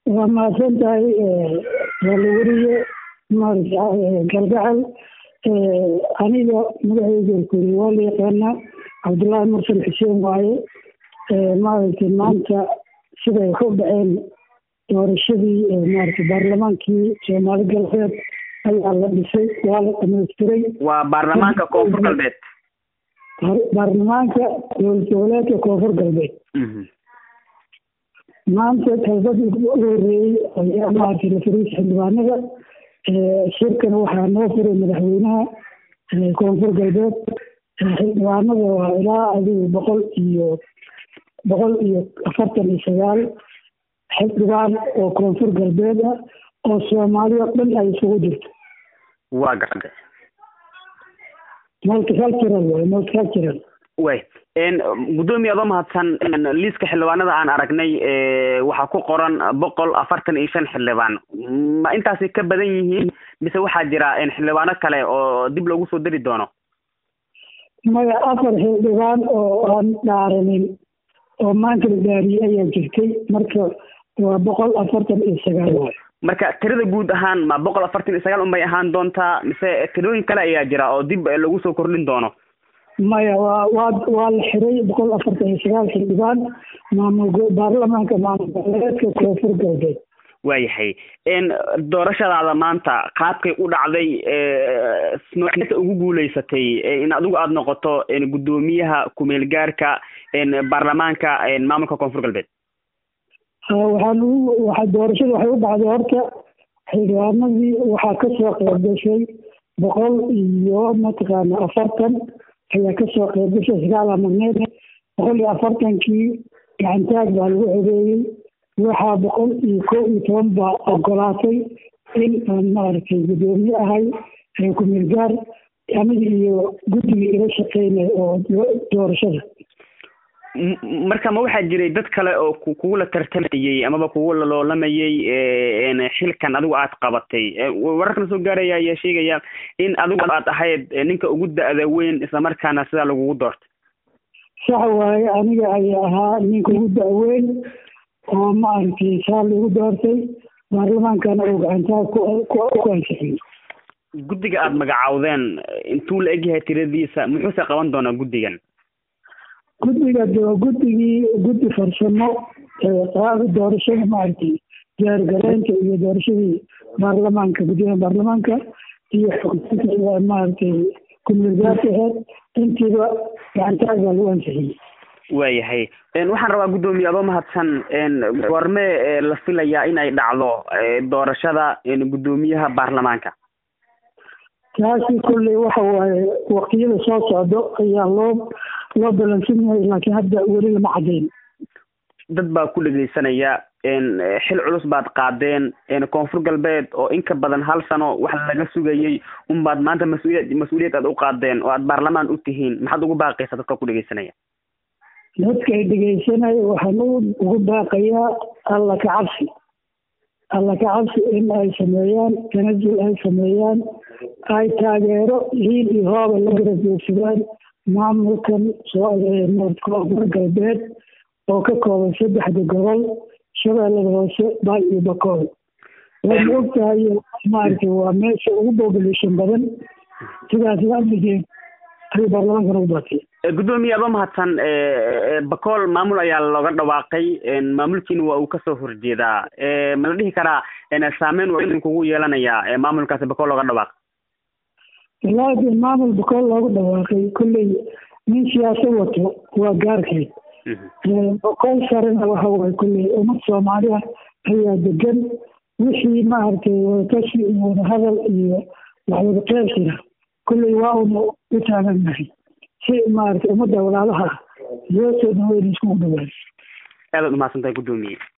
waa mahadsan tahay waalaweriye maarata galgacal aniga magaceyga kuri waa la yaqaanaa cabdullaahi mursal xuseen waaye maaragtay maanta siday wax u dhaceen doorashadii maarata baarlamaankii soomaali galbeed ayaa la dhisay waa la dhamaystiray waa baarlamaanka koonfur galbeed baarlamaanka dowlad goboleedka koonfur galbeed maanta talbadii ugu horeeyey ayaa maaragtay la fariisa xildhibaanada shirkan waxaa noo furay madaxweynaha koonfur galbeed xildhibaanada waa ilaa adigu boqol iyo boqol iyo afartan iyo sagaal xildhibaan oo koonfur galbeed ah oo soomaali oo dhan ay isugu jirto waa gartay multicultural way multicultural way guddoomiye adoo mahadsan liiska xildhibaanada aan aragnay waxaa ku qoran boqol afartan iyo shan xildhibaan ma intaasi ka badan yihiin mise waxaa jira xildhibaano kale oo dib loogu soo dari doono maya afar xildhibaan oo aan dhaaranin oo maanta la dhaariyey ayaa jirtay marka waa boqol afartan iyo sagaal waay marka tirada guud ahaan ma boqol afartan iyo sagaal unbay ahaan doontaa mise tirooyin kale ayaa jira oo dib lagu soo kordhin doono maya waa waa waa la xiray boqol afartan iyo sagaal xildhibaan maamul baarlamaanka maamul goboleedka koonfur galbeed waayahay doorashadaada maanta qaabkay u dhacday noocyada ugu guuleysatay in adigu aada noqoto guddoomiyaha kumeel gaarka baarlamaanka maamulka koonfur galbeed waxaan u waxa doorashada waxay u dhacday horta xildhibaanadii waxaa kasoo qeyb gashay boqol iyo mataqaana afartan ayaa kasoo qeyb gashay sagaala magneed boqol iyo afartankii gacantaag baa lagu codeeyey waxaa boqol iyo kow iyo toban baa ogolaatay in aan maaragtay guddoomiye ahay kumeel gaar aniga iyo guddigii ila shaqeynay oo doorashada marka ma waxaa jiray dad kale oo kugula tartamayey amaba kugula loolamayey xilkan adigu aad qabatay wararkana soo gaaraya ayaa sheegaya in adigu aad ahayd ninka ugu da-da weyn islamarkaana sidaa lagugu doortay sax waaye aniga ayaa ahaa ninka ugu da-weyn oo maaragtay saa lagu doortay baarlamaankana uu gacantaa ku ansixiyey guddiga aada magacaawdeen intuu la egyahay tiradiisa muxuuse qaban doonaa guddigan guddiga de guddigii guddi farsamo qaada doorashada maaragtay diyaargaleynta iyo doorashadii baarlamaanka guddiga baarlamaanka iyo xogtaynta maaragtay kumulgaarka aheyd intiiba gacantaag baa lagu ansixiyey waayahay waxaan rabaa guddoomiye adoo mahadsan goorme la filayaa in ay dhacdo doorashada guddoomiyaha baarlamaanka taasi kolley waxa waaye waqtiyada soo socdo ayaa loo loo balansan yahay laakiin hadda weli lama caddayn dad baa ku dhegeysanaya xil culus baad qaadeen koonfur galbeed oo in ka badan hal sano wax laga sugayey unbaad maanta mas-uuliyad mas-uuliyad aad u qaadeen oo aad baarlamaan u tihiin maxaad ugu baaqaysaa dadka ku dhegeysanaya dadka ay dhegeysanaya waxaan ugu baaqayaa alla ka cabsi alla ka cabsi in ay sameeyaan tanazul ay sameeyaan ay taageero hiil iyo hooba la garab joogsadaan maamulkan koonfur galbeed oo ka kooban saddexda gobol shabeellada hoose baay iyo bakool waana og tahay maaragtay waa meesha ugu population badan sidaas laaligeen ayuu baarlamaankan ugu baatay guddoomiye adoo mahadsan bakool maamul ayaa looga dhawaaqay maamulkiina waa uu kasoo horjeedaa ma la dhihi karaa saameyn waa idinkugu yeelanayaa maamulkaasi bakool looga dhawaaqay wallaahi de maamul bakool looga dhawaaqay kolley nin siyaasad wato waa gaarkeed bakool sarena waxa waay kolley ummad soomaali ah ayaa degan wixii maaragtay wadatashi iyo wadahadal iyo waxwada qeybsira kolley waa una u taagannahay si maaragtay ummadda walaalaha ah loo soo dhaweyn iskugu dhawaan aadaad umahadsantahay guddoomiye